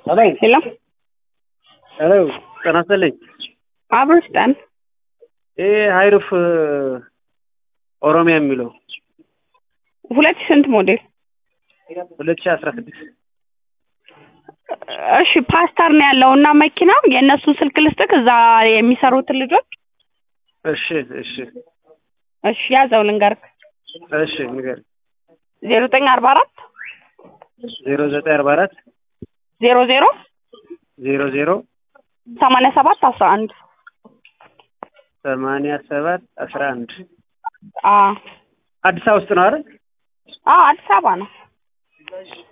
ሄሎ ሄሎ ሄሎ ጤና ይስጥልኝ። አብሮ ስጠን። ይሄ ሀይሩፍ ኦሮሚያ የሚለው ሁለት ሺህ ስንት ሞዴል? ሁለት ሺህ አስራ ስድስት እሺ ፓስተር ነው ያለው እና መኪናው የእነሱን ስልክ ልስጥክ እዛ የሚሰሩትን ልጆች እሺ እሺ እሺ ያዘው ልንገርክ እሺ ንገር ዜሮ ዘጠኝ አርባ አራት ዜሮ ዘጠኝ አርባ አራት ዜሮ ዜሮ ዜሮ ዜሮ ሰማንያ ሰባት አስራ አንድ ሰማንያ ሰባት አስራ አንድ አ አዲስ አበባ ውስጥ ነው አይደል? አ አዲስ አበባ ነው።